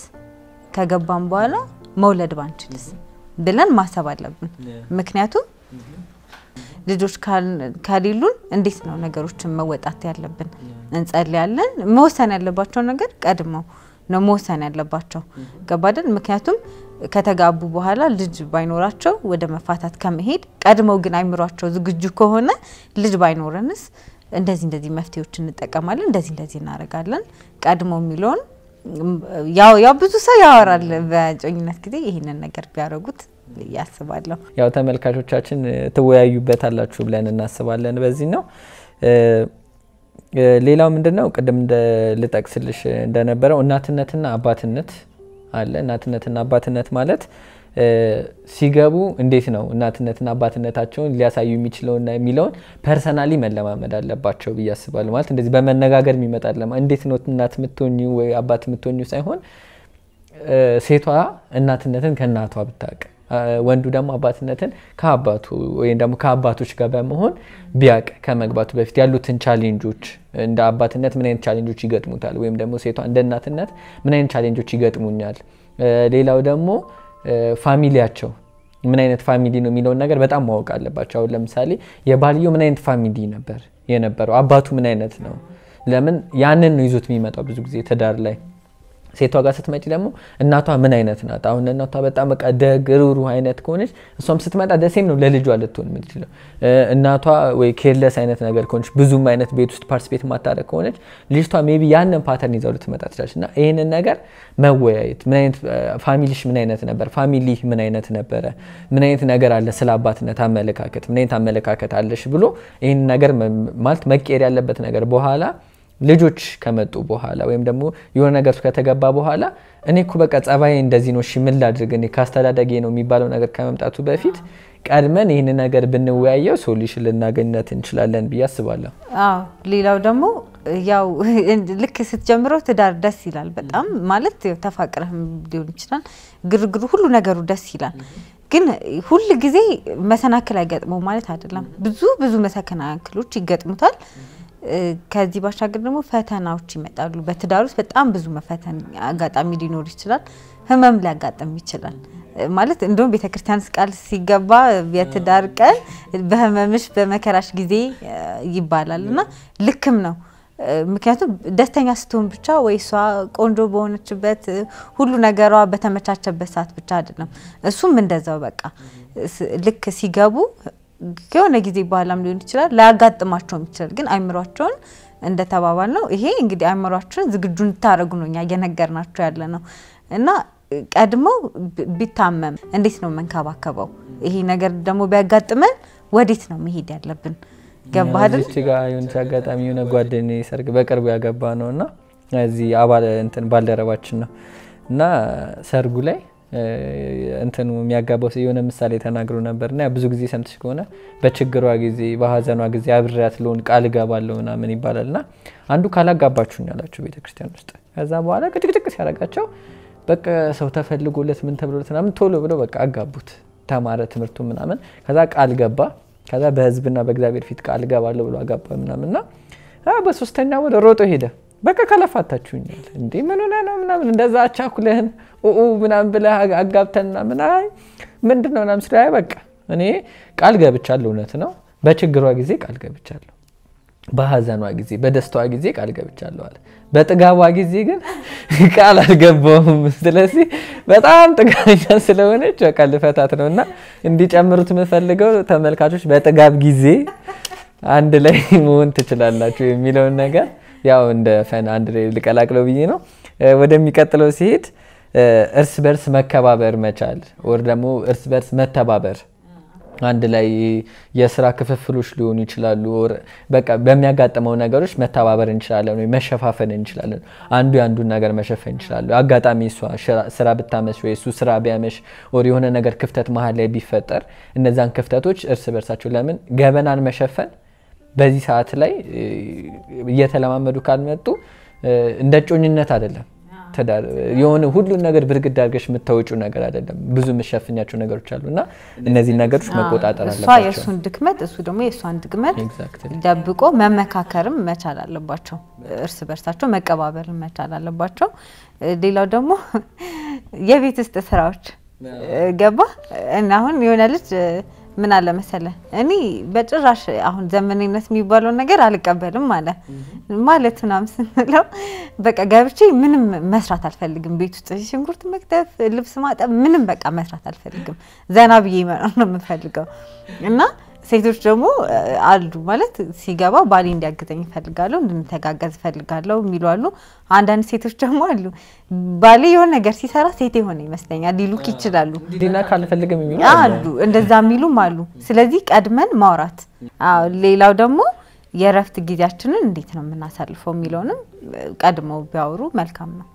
ከገባን በኋላ መውለድ ባንችልስ ብለን ማሰብ አለብን። ምክንያቱም ልጆች ካል- ከሌሉን እንዴት ነው ነገሮችን መወጣት ያለብን? እንጸልያለን። መወሰን ያለባቸው ነገር ቀድመው ነው መወሰን ያለባቸው ገባደን። ምክንያቱም ከተጋቡ በኋላ ልጅ ባይኖራቸው ወደ መፋታት ከመሄድ ቀድመው ግን አይምሯቸው ዝግጁ ከሆነ ልጅ ባይኖረንስ እንደዚህ እንደዚህ መፍትሄዎች እንጠቀማለን፣ እንደዚህ እንደዚህ እናደርጋለን ቀድሞ የሚለውን ያው ያው ብዙ ሰው ያወራል በጮኝነት ጊዜ ይህንን ነገር ቢያደርጉት ያስባለሁ። ያው ተመልካቾቻችን እ፣ ትወያዩበታላችሁ ብለን እናስባለን። በዚህ ነው እ፣ እ፣ ሌላው ምንድን ነው ቅድም እንደ ልጠቅስልሽ እንደነበረው እናትነትና አባትነት አለ። እናትነትና አባትነት ማለት እ፣ ሲገቡ እንዴት ነው እናትነትና አባትነታቸውን ሊያሳዩ የሚችለውና የሚለውን ፐርሰናሊ መለማመድ አለባቸው ብዬ አስባለሁ። ማለት እንደዚህ በመነጋገር የሚመጣ ለማ እንዴት ነው እናት የምትሆኙ ወይ አባት የምትሆኙ ሳይሆን እ፣ ሴቷ እናትነትን ከእናቷ ብታውቅ እ፣ ወንዱ ደግሞ አባትነትን ከአባቱ ወይም ደግሞ ከአባቶች ጋር በመሆን ቢያውቅ ከመግባቱ በፊት ያሉትን ቻሌንጆች እንደ አባትነት ምን አይነት ቻሌንጆች ይገጥሙታል፣ ወይም ደግሞ ሴቷ እንደ እናትነት ምን አይነት ቻሌንጆች ይገጥሙኛል። እ፣ ሌላው ደግሞ እ፣ ፋሚሊያቸው ምን አይነት ፋሚሊ ነው የሚለውን ነገር በጣም ማወቅ አለባቸው። አሁን ለምሳሌ የባልየው ምን አይነት ፋሚሊ ነበር የነበረው፣ አባቱ ምን አይነት ነው። ለምን ያንን ነው ይዞት የሚመጣው ብዙ ጊዜ ትዳር ላይ ሴቷ ጋር ስትመጪ ደግሞ እናቷ ምን አይነት ናት? አሁን እናቷ በጣም በቃ ደግ ሩህሩህ አይነት ከሆነች እሷም ስትመጣ ደሴም ነው ለልጇ ልትሆን የምትችለው። እ፣ እናቷ ወይ ኬርለስ አይነት ነገር ከሆነች ብዙም አይነት ቤት ውስጥ ፓርቲስፔት ማታደረግ ከሆነች ልጅቷ ሜቢ ያንን ፓተርን ይዘው ልትመጣ ትችላለች። እና ይህንን ነገር መወያየት ምን አይነት ፋሚሊሽ ምን አይነት ነበር፣ ፋሚሊ ምን አይነት ነበረ፣ ምን አይነት ነገር አለ ስለ አባትነት አመለካከት፣ ምን አይነት አመለካከት አለሽ ብሎ ይህን ነገር መ- ማለት መቀየር ያለበት ነገር በኋላ ልጆች ከመጡ በኋላ ወይም ደግሞ የሆነ ነገር ውስጥ ከተገባ በኋላ እኔ እኮ በቃ ጸባይ እንደዚህ ነው፣ እሺ ምን ላድርግ እኔ ካስተዳደጌ ነው የሚባለው ነገር ከመምጣቱ በፊት ቀድመን ይህን ነገር ብንወያየው ሶሉሽን ልናገኝነት እንችላለን ብዬ አስባለሁ። አዎ ሌላው ደግሞ ያው ልክ ስትጀምረው ትዳር ደስ ይላል በጣም ማለት ያው ተፋቅረህም ሊሆን ይችላል። ግርግሩ ሁሉ ነገሩ ደስ ይላል። ግን ሁል ጊዜ መሰናክል አይገጥመው ማለት አይደለም። ብዙ ብዙ መሰናክሎች ይገጥሙታል። እ፣ ከዚህ ባሻገር ደግሞ ፈተናዎች ይመጣሉ። በትዳር ውስጥ በጣም ብዙ መፈተን አጋጣሚ ሊኖር ይችላል። ህመም ሊያጋጥም ይችላል። እ፣ ማለት እንደውም ቤተክርስቲያን ቃል ሲገባ የትዳር ቀን በህመምሽ በመከራሽ ጊዜ እ፣ ይባላል እና ልክም ነው። እ፣ ምክንያቱም ደስተኛ ስትሆን ብቻ ወይ እሷ ቆንጆ በሆነችበት እ፣ ሁሉ ነገሯ በተመቻቸበት ሰዓት ብቻ አይደለም። እሱም እንደዛው በቃ ስ- ልክ ሲገቡ ከሆነ ጊዜ በኋላም ሊሆን ይችላል ላያጋጥማቸውም ይችላል። ግን አይምሯቸውን እንደተባባል ነው ይሄ እንግዲህ አይምሯቸውን ዝግጁ እንድታደርጉ ነው እኛ እየነገርናቸው ያለ ነው እና ቀድመው ቢ- ቢታመም እንዴት ነው መንከባከበው? ይሄ ነገር ደግሞ ቢያጋጥመን ወዴት ነው መሄድ ያለብን? ገባህ አይደል? እዚች ጋር የሆነች አጋጣሚ የሆነ ጓደኛዬ ሰርግ በቅርቡ ያገባ ነው እና እዚህ አባል እንትን ባልደረባችን ነው እና ሰርጉ ላይ እ፣ እንትኑ የሚያጋባው ሰው የሆነ ምሳሌ ተናግሮ ነበር እና ብዙ ጊዜ ሰምተሽ ከሆነ በችግሯ ጊዜ በሀዘኗ ጊዜ አብሬያት ልሆን ቃል እገባለሁ ምናምን ይባላል እና አንዱ ካላጋባችሁኝ ያላቸው ቤተክርስቲያን ውስጥ ከዛ በኋላ ቅጭቅጭቅ ሲያደርጋቸው በቃ ሰው ተፈልጎለት ምን ተብሎለት ምናምን ቶሎ ብለው በቃ አጋቡት። ተማረ ትምህርቱ ምናምን ከዛ ቃል ገባ። ከዛ በህዝብና በእግዚአብሔር ፊት ቃል ገባለሁ ብሎ አጋባ ምናምንና በሶስተኛ ወደ ሮጦ ሄደ። በቃ ከለፋታችሁኛል እንዴ ምን ሆነ ነው ምናምን እንደዛ አቻኩለህን ኡኡ ምናምን ብለህ አጋ- አጋብተን ምናምን አይ ምንድን ነው ምናምን ስለ አይ በቃ እኔ ቃል ገብቻለሁ። እውነት ነው በችግሯ ጊዜ ቃል ገብቻለሁ በሀዘኗ ጊዜ በደስታዋ ጊዜ ቃል ገብቻለሁ አለ። በጥጋቧ ጊዜ ግን ቃል አልገባውም። ስለዚህ በጣም ጥጋኛ ስለሆነች በቃ ልፈታት ነው እና እንዲጨምሩት የምፈልገው ተመልካቾች በጥጋብ ጊዜ አንድ ላይ መሆን ትችላላችሁ የሚለውን ነገር ያው እንደ ፈን አንድ ላይ ልቀላቅለው ብዬ ነው። እ፣ ወደሚቀጥለው ሲሄድ እ፣ እርስ በርስ መከባበር መቻል ወር ደግሞ እርስ በርስ መተባበር አንድ ላይ የስራ ክፍፍሎች ሊሆኑ ይችላሉ። ኦር በቃ በሚያጋጥመው ነገሮች መተባበር እንችላለን ወይ መሸፋፈን እንችላለን። አንዱ የአንዱን ነገር መሸፈን ይችላሉ። አጋጣሚ እሷ ሽራ- ስራ ብታመሽ ወይ እሱ ስራ ቢያመሽ ኦር የሆነ ነገር ክፍተት መሀል ላይ ቢፈጠር እነዛን ክፍተቶች እርስ በርሳቸው ለምን ገበናን መሸፈን በዚህ ሰዓት ላይ እ፣ እየተለማመዱ ካልመጡ እ፣ እንደ ጮኝነት አይደለም ትዳር የሆነ ሁሉን ነገር ብርግድ አድርገሽ የምታወጪው ነገር አይደለም። ብዙ የምሸፍኛቸው ነገሮች አሉ እና እነዚህ ነገሮች መቆጣጠር እሷ አለባቸው። የእሱን ድክመት እሱ ደግሞ የእሷን ድክመት Exactly. ደብቆ መመካከርም መቻል አለባቸው። እርስ በርሳቸው መቀባበልን መቻል አለባቸው። ሌላው ደግሞ የቤት ውስጥ ስራዎች ገባ እና አሁን የሆነ ልጅ ምን አለ መሰለ እኔ በጭራሽ አሁን ዘመናዊነት የሚባለውን ነገር አልቀበልም አለ ማለት ምናምን ስንለው በቃ ገብቼ ምንም መስራት አልፈልግም። ቤት ውስጥ ሽንኩርት መክተፍ፣ ልብስ ማጠብ ምንም በቃ መስራት አልፈልግም። ዘና ብዬ መኖር ነው የምፈልገው እና ሴቶች ደግሞ እ፣ አሉ ማለት ሲገባ ባሌ እንዲያግዘኝ እፈልጋለሁ፣ እንድንተጋገዝ እፈልጋለሁ የሚሉ አሉ። አንዳንድ ሴቶች ደግሞ አሉ ባሌ የሆነ ነገር ሲሰራ ሴት የሆነ ይመስለኛል ሊሉክ ይችላሉ። ዲና ካልፈልግም የሚሉ አሉ እንደዛ የሚሉም አሉ። ስለዚህ ቀድመን ማውራት። አዎ፣ ሌላው ደግሞ የእረፍት ጊዜያችንን እንዴት ነው የምናሳልፈው የሚለውንም እ፣ ቀድመው ቢያወሩ መልካም ነው።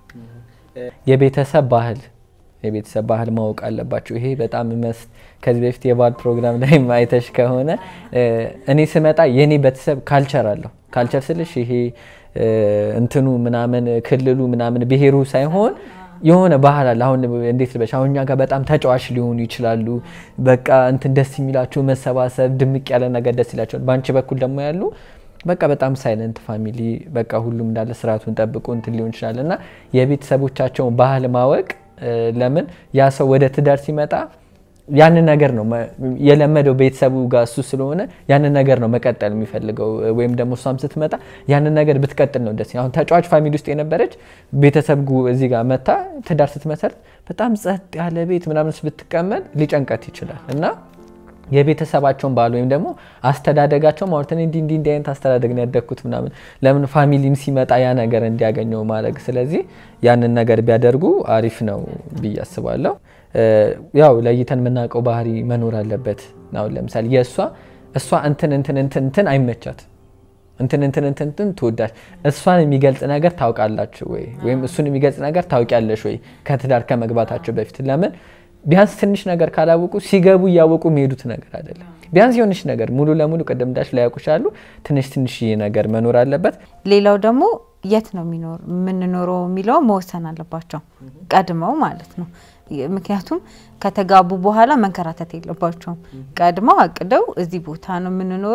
የቤተሰብ ባህል የቤተሰብ ባህል ማወቅ አለባቸው። ይሄ በጣም መስ ከዚህ በፊት የባህል ፕሮግራም ላይ አይተሽ ከሆነ እ፣ እኔ ስመጣ የኔ ቤተሰብ ካልቸር አለው። ካልቸር ስልሽ ይሄ እ፣ እንትኑ ምናምን ክልሉ ምናምን ብሔሩ ሳይሆን የሆነ ባህል አለ። አሁን እንዴት ልበሽ፣ አሁን እኛ ጋር በጣም ተጫዋች ሊሆኑ ይችላሉ። በቃ እንትን ደስ የሚላቸው መሰባሰብ፣ ድምቅ ያለ ነገር ደስ ይላቸዋል። በአንቺ በኩል ደግሞ ያሉ በቃ በጣም ሳይለንት ፋሚሊ በቃ ሁሉም እንዳለ ስርዓቱን ጠብቆ እንትን ሊሆን ይችላል እና የቤተሰቦቻቸውን ባህል ማወቅ እ፣ ለምን ያ ሰው ወደ ትዳር ሲመጣ ያንን ነገር ነው መ- የለመደው ቤተሰቡ ጋር እሱ ስለሆነ ያንን ነገር ነው መቀጠል የሚፈልገው እ፣ ወይም ደግሞ እሷም ስትመጣ ያንን ነገር ብትቀጥል ነው ደስ አሁን ተጫዋች ፋሚሊ ውስጥ የነበረች ቤተሰብ ጉ እዚህ ጋር መታ ትዳር ስትመሰርት በጣም ጸጥ ያለ ቤት ምናምን ብትቀመጥ ሊጨንቀት ይችላል እና የቤተሰባቸውን ባህል ወይም ደግሞ አስተዳደጋቸው ማለት እኔ እንዲህ እንዲህ እንዲህ አይነት አስተዳደግ ነው ያደግኩት ምናምን ለምን ፋሚሊም ሲመጣ ያ ነገር እንዲያገኘው ማድረግ ስለዚህ ያንን ነገር ቢያደርጉ አሪፍ ነው ብዬ አስባለሁ። እ፣ ያው ለይተን የምናውቀው ባህሪ መኖር አለበት። አሁን ለምሳሌ የእሷ እሷ እንትን እንትን እንትን እንትን አይመቻት እንትን እንትን እንትን እንትን ትወዳች እሷን የሚገልጽ ነገር ታውቃላችሁ ወይ ወይም እሱን የሚገልጽ ነገር ታውቂያለሽ ወይ ከትዳር ከመግባታቸው በፊት ለምን ቢያንስ ትንሽ ነገር ካላወቁ ሲገቡ እያወቁ የሚሄዱት ነገር አይደለም። ቢያንስ የሆነች ነገር ሙሉ ለሙሉ ቅድም እንዳልሽ ላያውቁ ይችላሉ። ትንሽ ትንሽ ነገር መኖር አለበት። ሌላው ደግሞ የት ነው የሚኖር የምንኖረው የሚለው መወሰን አለባቸው ቀድመው ማለት ነው። የ- ምክንያቱም ከተጋቡ በኋላ መንከራተት የለባቸውም። ቀድመው አቅደው እዚህ ቦታ ነው የምንኖረው፣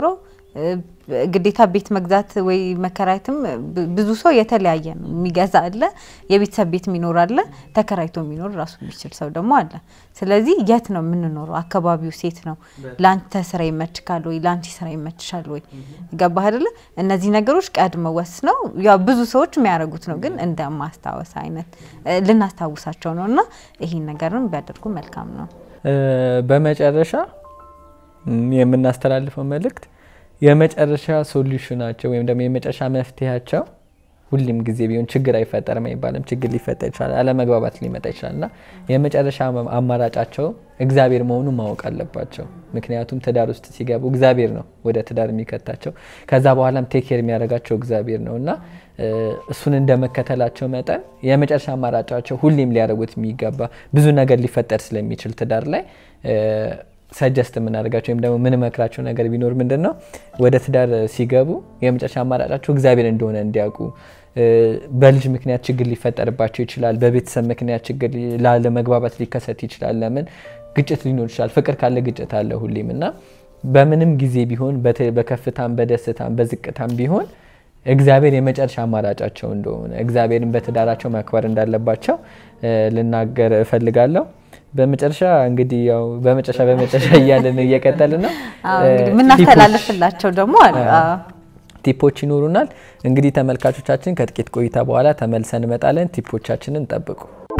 እ፣ ግዴታ ቤት መግዛት ወይ መከራየትም ብ- ብዙ ሰው የተለያየ ነው። የሚገዛ አለ፣ የቤተሰብ ቤት የሚኖር አለ፣ ተከራይቶ የሚኖር ራሱ የሚችል ሰው ደግሞ አለ። ስለዚህ የት ነው የምንኖረው? አካባቢው ሴት ነው። ለአንተ ስራ ይመችካል ወይ? ለአንቺ ስራ ይመችሻል ወይ? ገባህ አይደለ? እነዚህ ነገሮች ቀድመው ወስነው ያው ብዙ ሰዎች የሚያደርጉት ነው፣ ግን እንደ ማስታወስ አይነት እ፣ ልናስታውሳቸው ነው እና ይሄን ነገርም ቢያደርጉ መልካም ነው። እ፣ በመጨረሻ ም፣ የምናስተላልፈው መልእክት የመጨረሻ ሶሉሽናቸው ወይም ደግሞ የመጨረሻ መፍትሄያቸው ሁሉም ጊዜ ቢሆን ችግር አይፈጠርም አይባልም። ችግር ሊፈጠር ይችላል፣ አለመግባባት ሊመጣ ይችላል እና የመጨረሻ አማራጫቸው እግዚአብሔር መሆኑን ማወቅ አለባቸው። ምክንያቱም ትዳር ውስጥ ሲገቡ እግዚአብሔር ነው ወደ ትዳር የሚከታቸው። ከዛ በኋላም ቴክር የሚያደርጋቸው እግዚአብሔር ነው እና እ፣ እሱን እንደ መከተላቸው መጠን የመጨረሻ አማራጫቸው ሁሌም ሊያደርጉት የሚገባ ብዙ ነገር ሊፈጠር ስለሚችል ትዳር ላይ ሰጀስት የምናደርጋቸው ወይም ደግሞ የምንመክራቸው ነገር ቢኖር ምንድን ነው ወደ ትዳር ሲገቡ የመጨረሻ አማራጫቸው እግዚአብሔር እንደሆነ እንዲያውቁ እ፣ በልጅ ምክንያት ችግር ሊፈጠርባቸው ይችላል። በቤተሰብ ምክንያት ችግር ሊ- ላለመግባባት ሊከሰት ይችላል። ለምን ግጭት ሊኖር ይችላል። ፍቅር ካለ ግጭት አለ ሁሌም እና በምንም ጊዜ ቢሆን በተ- በከፍታም በደስታም በዝቅታም ቢሆን እግዚአብሔር የመጨረሻ አማራጫቸው እንደሆነ እግዚአብሔርን በትዳራቸው ማክበር እንዳለባቸው እ፣ ልናገር እፈልጋለሁ። በመጨረሻ እንግዲህ ያው በመጨረሻ በመጨረሻ እያለን እየቀጠልን ነው። አዎ፣ እ፣ እንግዲህ የምናስተላልፍላቸው ደግሞ አለ። አዎ። ቲፖች ይኖሩናል። እንግዲህ ተመልካቾቻችን ከጥቂት ቆይታ በኋላ ተመልሰን እንመጣለን። ቲፖቻችንን ጠብቁ።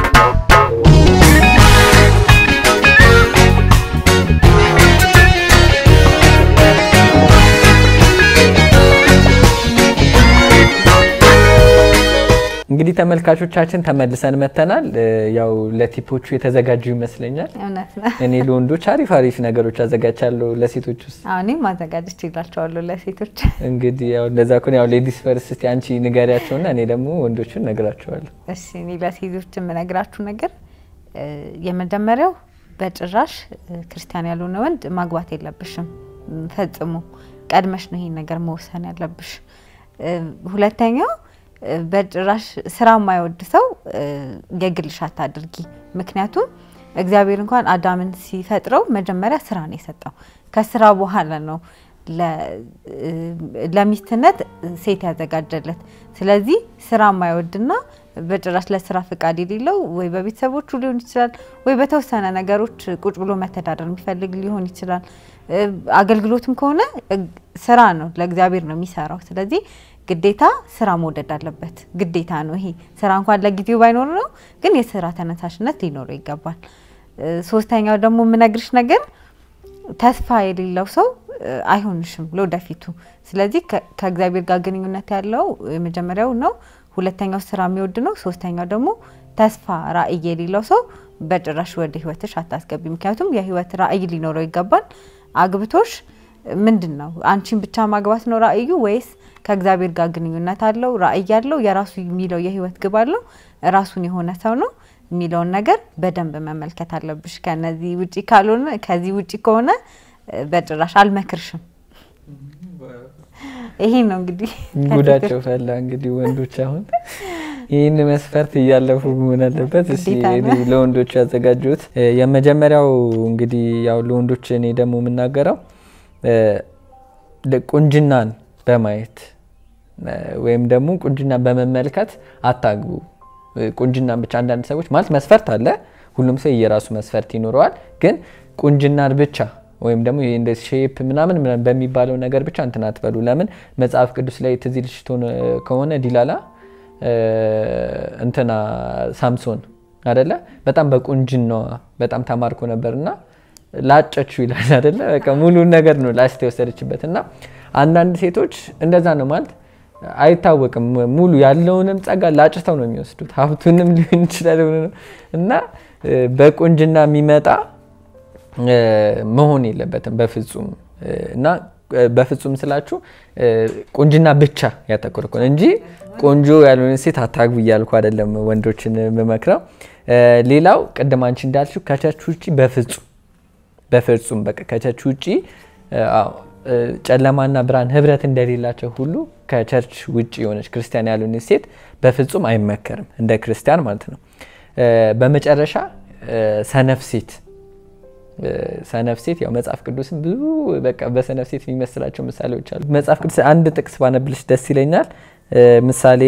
እንግዲህ ተመልካቾቻችን ተመልሰን መተናል። እ፣ ያው ለቲፖቹ የተዘጋጁ ይመስለኛል። እውነት ነው። እኔ ለወንዶች አሪፍ አሪፍ ነገሮች አዘጋጅቻለሁ። ለሴቶች ውስጥ አዎ፣ እኔም ማዘጋጀት ይላቸዋለሁ ለሴቶች። እንግዲህ ያው እንደዛ ከሆነ ያው ሌዲስ ፈርስት እስቲ አንቺ ንገሪያቸውና እኔ ደግሞ ወንዶቹን ነግራቸዋለሁ። እሺ እኔ ለሴቶች የምነግራችሁ ነገር እ፣ የመጀመሪያው በጭራሽ እ፣ ክርስቲያን ያልሆነ ወንድ ማግባት የለብሽም ም፣ ፈጽሞ ቀድመሽ ነው ይሄን ነገር መወሰን ያለብሽ። እ፣ ሁለተኛው እ፣ በጭራሽ ስራ የማይወድ ሰው እ፣ የግልሽ አታድርጊ። ምክንያቱም እግዚአብሔር እንኳን አዳምን ሲፈጥረው መጀመሪያ ስራ ነው የሰጠው። ከስራ በኋላ ነው ለ- እ፣ ለሚስትነት ሴት ያዘጋጀለት። ስለዚህ ስራ የማይወድና በጭራሽ ለስራ ፍቃድ የሌለው ወይ በቤተሰቦቹ ሊሆን ይችላል፣ ወይ በተወሰነ ነገሮች ቁጭ ብሎ መተዳደር የሚፈልግ ሊሆን ይችላል። እ፣ አገልግሎትም ከሆነ እ፣ ስራ ነው፣ ለእግዚአብሔር ነው የሚሰራው። ስለዚህ ግዴታ ስራ መውደድ አለበት። ግዴታ ነው ይሄ ስራ እንኳን ለጊዜው ባይኖር ነው፣ ግን የስራ ተነሳሽነት ሊኖረው ይገባል። እ፣ ሶስተኛው ደግሞ የምነግርሽ ነገር ተስፋ የሌለው ሰው እ፣ አይሆንሽም ለወደፊቱ። ስለዚህ ከ- ከእግዚአብሔር ጋር ግንኙነት ያለው የመጀመሪያው ነው። ሁለተኛው ስራ የሚወድ ነው። ሶስተኛው ደግሞ ተስፋ ራዕይ የሌለው ሰው በጭራሽ ወደ ህይወትሽ አታስገቢ። ምክንያቱም የህይወት ራዕይ ሊኖረው ይገባል። አግብቶሽ ምንድን ነው አንቺን ብቻ ማግባት ነው ራዕዩ ወይስ ከእግዚአብሔር ጋር ግንኙነት አለው ራዕይ ያለው የራሱ የሚለው የህይወት ግብ አለው ራሱን የሆነ ሰው ነው የሚለውን ነገር በደንብ መመልከት አለብሽ። ከነዚህ ውጪ ካልሆነ ከዚህ ውጪ ከሆነ እ፣ በጭራሽ አልመክርሽም። ይሄ ነው እንግዲህ ጉዳቸው ፈላ። እንግዲህ ወንዶች አሁን ይህን መስፈርት እያለፉ መሆን አለበት። እስኪ ግዴታ ነው። እኔ ለወንዶች ያዘጋጁት የመጀመሪያው እንግዲህ ያው ለወንዶች እኔ ደግሞ የምናገረው እ፣ ለ- ቁንጅናን በማየት እ፣ ወይም ደግሞ ቁንጅናን በመመልከት አታግቡ። እ፣ ቁንጅናን ብቻ አንዳንድ ሰዎች ማለት መስፈርት አለ። ሁሉም ሰው የራሱ መስፈርት ይኖረዋል። ግን ቁንጅናን ብቻ ወይም ደግሞ ይሄ እንደ ሼፕ ምናምን ምናምን በሚባለው ነገር ብቻ እንትን አትበሉ። ለምን መጽሐፍ ቅዱስ ላይ ትዝ ይልሽ ትሆን- ከሆነ ዲላላ እ፣ እንትና ሳምሶን አደለ በጣም በቁንጅናዋ በጣም ተማርኮ ነበርና ላጨችው ይላል አደለ በቃ ሙሉን ነገር ነው ላስት የወሰደችበት እና አንዳንድ ሴቶች እንደዛ ነው ማለት አይታወቅም ሙሉ ያለውንም ጸጋ ላጭተው ነው የሚወስዱት ሀብቱንም ሊሆን ይችላል ምኑንም። እና እ፣ በቁንጅና የሚመጣ እ፣ መሆን የለበትም በፍጹም እ፣ እና እ፣ በፍጹም ስላችሁ እ፣ ቁንጅና ብቻ ያተኮረ ከሆነ እንጂ ቆንጆ ያልሆነ ሴት አታግቡ እያልኩ አይደለም ወንዶችን የምመክረው። እ፣ ሌላው ቅድም አንቺ እንዳልሽው ከቸርች ውጭ በፍጹም በፍጹም በቃ ከቸርች ውጭ እ፣ አዎ፣ እ፣ ጨለማና ብርሃን ህብረት እንደሌላቸው ሁሉ ከቸርች ውጭ የሆነች ክርስቲያን ያልሆነች ሴት በፍጹም አይመከርም፣ እንደ ክርስቲያን ማለት ነው። እ፣ በመጨረሻ እ፣ ሰነፍ ሴት ሰነፍ ሴት ያው መጽሐፍ ቅዱስን ብዙ በቃ በሰነፍ ሴት የሚመስላቸው ምሳሌዎች አሉ። መጽሐፍ ቅዱስ አንድ ጥቅስ ባነብልሽ ደስ ይለኛል። ምሳሌ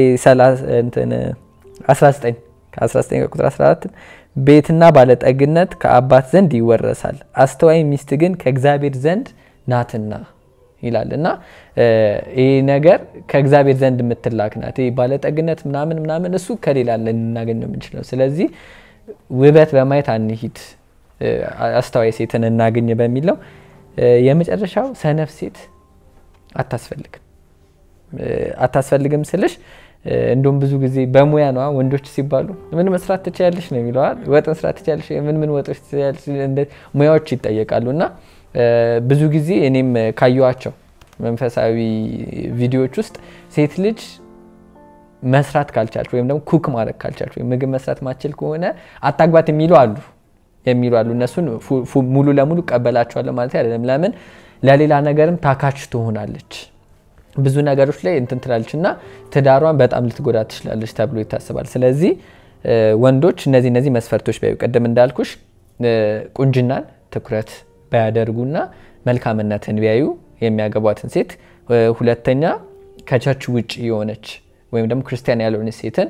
19 ከ19 ቁጥር 14 ቤትና ባለጠግነት ከአባት ዘንድ ይወረሳል፣ አስተዋይ ሚስት ግን ከእግዚአብሔር ዘንድ ናትና ይላል እና ይህ ነገር ከእግዚአብሔር ዘንድ የምትላክ ናት። ይህ ባለጠግነት ምናምን ምናምን እሱ ከሌላ ልናገኘው የምንችለው። ስለዚህ ውበት በማየት አንሂድ፣ አስተዋይ ሴትን እናገኝ በሚለው የመጨረሻው ሰነፍ ሴት አታስፈልግም። አታስፈልግም ስልሽ እንደውም ብዙ ጊዜ በሙያ ነዋ ወንዶች ሲባሉ ምን መስራት ትችያለሽ ነው የሚለዋል። ወጥ መስራት ትችያለሽ፣ ምን ምን ወጦች ትችያለሽ፣ ሙያዎች ይጠየቃሉ እና ብዙ ጊዜ እኔም ካየኋቸው መንፈሳዊ ቪዲዮዎች ውስጥ ሴት ልጅ መስራት ካልቻልች ወይም ደግሞ ኩክ ማድረግ ካልቻልች ወይም ምግብ መስራት ማችል ከሆነ አታግባት የሚሉ አሉ የሚሉ አሉ። እነሱን ሙሉ ለሙሉ ቀበላቸዋለሁ ማለት አይደለም። ለምን ለሌላ ነገርም ታካች ትሆናለች ብዙ ነገሮች ላይ እንትን ትላለች እና ትዳሯን በጣም ልትጎዳ ትችላለች ተብሎ ይታሰባል። ስለዚህ ወንዶች እነዚህ እነዚህ መስፈርቶች ቢያዩ ቅድም እንዳልኩሽ ቁንጅናን ትኩረት ባያደርጉና መልካምነትን ቢያዩ የሚያገቧትን ሴት፣ ሁለተኛ ከቸርች ውጭ የሆነች ወይም ደግሞ ክርስቲያን ያልሆነች ሴትን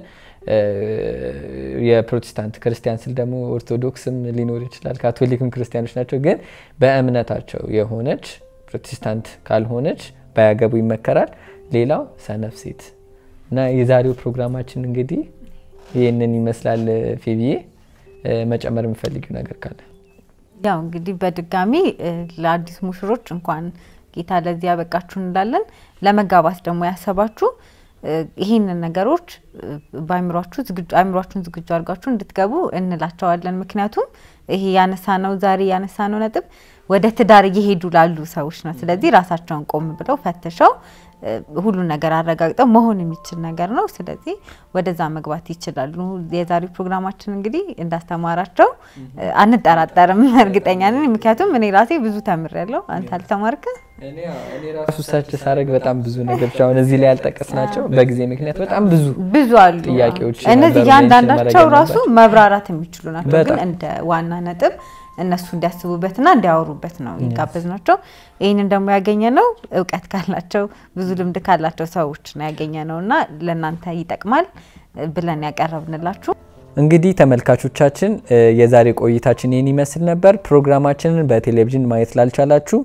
የፕሮቴስታንት ክርስቲያን ስል ደግሞ ኦርቶዶክስም ሊኖር ይችላል፣ ካቶሊክም ክርስቲያኖች ናቸው። ግን በእምነታቸው የሆነች ፕሮቴስታንት ካልሆነች ባያገቡ ይመከራል። ሌላው ሰነፍ ሴት እና የዛሬው ፕሮግራማችን እንግዲህ ይህንን ይመስላል። ፌቢዬ መጨመር የምፈልጊው ነገር ካለ? ያው እንግዲህ በድጋሚ ለአዲስ ሙሽሮች እንኳን ጌታ ለዚህ ያበቃችሁ እንላለን። ለመጋባት ደግሞ ያሰባችሁ ይህንን ነገሮች በአይምሯችሁ አይምሯችሁን ዝግጁ አድርጋችሁ እንድትገቡ እንላቸዋለን። ምክንያቱም ይሄ ያነሳነው ዛሬ ያነሳነው ነጥብ ወደ ትዳር እየሄዱ ላሉ ሰዎች ነው። ስለዚህ ራሳቸውን ቆም ብለው ፈትሸው ሁሉን ነገር አረጋግጠው መሆን የሚችል ነገር ነው። ስለዚህ ወደዛ መግባት ይችላሉ። የዛሬው ፕሮግራማችን እንግዲህ እንዳስተማራቸው አንጠራጠርም፣ እርግጠኛ ነን። ምክንያቱም እኔ ራሴ ብዙ ተምሬያለሁ። አንተ አልተማርክም? ራሱ ሰርች ሳደርግ በጣም ብዙ ነገሮች አሁን እዚህ ላይ ያልጠቀስናቸው በጊዜ ምክንያት በጣም ብዙ ብዙ አሉ ጥያቄዎች እነዚህ ነበሩ፣ እያንዳንዳቸው ሜንሽን ራሱ ማድረግ መብራራት የሚችሉ ናቸው። ግን በጣም። እንደ ዋና ነጥብ እነሱ እንዲያስቡበትና እንዲያወሩበት ነው የጋበዝ ናቸው። ይህንን ደግሞ ያገኘ ነው እውቀት ካላቸው ብዙ ልምድ ካላቸው ሰዎች ነው ያገኘ ነው እና ለእናንተ ይጠቅማል ብለን ያቀረብንላችሁ እንግዲህ ተመልካቾቻችን እ የዛሬ ቆይታችን ይህን ይመስል ነበር። ፕሮግራማችንን በቴሌቪዥን ማየት ላልቻላችሁ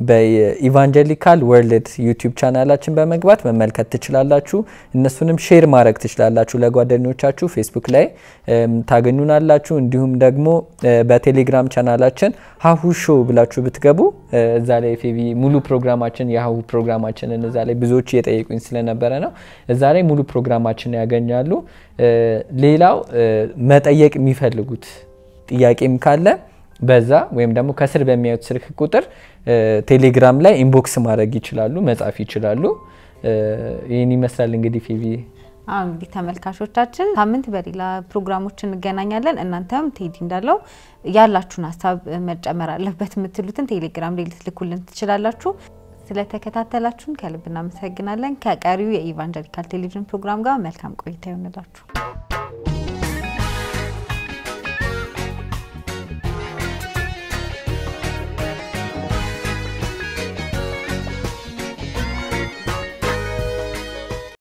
በኢቫንጀሊካል ወርልድ ዩቲዩብ ቻናላችን በመግባት መመልከት ትችላላችሁ። እነሱንም ሼር ማድረግ ትችላላችሁ ለጓደኞቻችሁ። ፌስቡክ ላይ እም ታገኙናላችሁ። እንዲሁም ደግሞ እ በቴሌግራም ቻናላችን ሀሁ ሾው ብላችሁ ብትገቡ እ እዛ ላይ ፌቢ ሙሉ ፕሮግራማችን የሀሁ ፕሮግራማችንን እዛ ላይ ብዙዎች እየጠየቁኝ ስለነበረ ነው። እዛ ላይ ሙሉ ፕሮግራማችን ያገኛሉ። እ ሌላው እ መጠየቅ የሚፈልጉት ጥያቄም ካለ በዛ ወይም ደግሞ ከስር በሚያዩት ስልክ ቁጥር እ ቴሌግራም ላይ ኢንቦክስ ማድረግ ይችላሉ፣ መጻፍ ይችላሉ። እ ይህን ይመስላል እንግዲህ ፌቢ አሁን እንግዲህ ተመልካቾቻችን ሳምንት በሌላ ፕሮግራሞች እንገናኛለን። እናንተም ቴዲ እንዳለው ያላችሁን ሀሳብ መጨመር አለበት የምትሉትን ቴሌግራም ላይ ልትልኩልን ትችላላችሁ። ስለተከታተላችሁን ከልብ እናመሰግናለን። ከቀሪው የኢቫንጀሊካል ቴሌቪዥን ፕሮግራም ጋር መልካም ቆይታ ይሆንላችሁ።